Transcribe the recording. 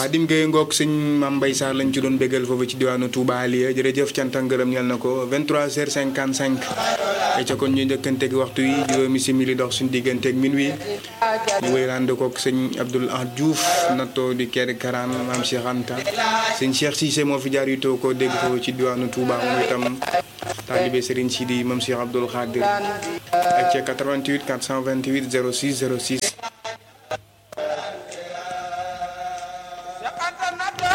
Xaadim Gueye ngoog sëñ Mame Mbaye Sarr lañ ci doon béggal foofu ci diwaanu Touba Aliya jërëjëf cant ak ngërëm ñel na ko 23h55 ay ca kon ñu njëkkanteeg waxtu yi juróomi simili dox suñu digganteeg minuit ñu wéy rànd koog sëñ Abdoul Ahad Diouf nattoo di kër Karaan maam Cheikh Anta sëñ Cheikh Cissé moo fi jaar yu too ko dégg foofu ci diwaanu Touba moom itam taalibe Serigne Sidi moom Cheikh Abdoul Khadir ak ca 88 428 06 06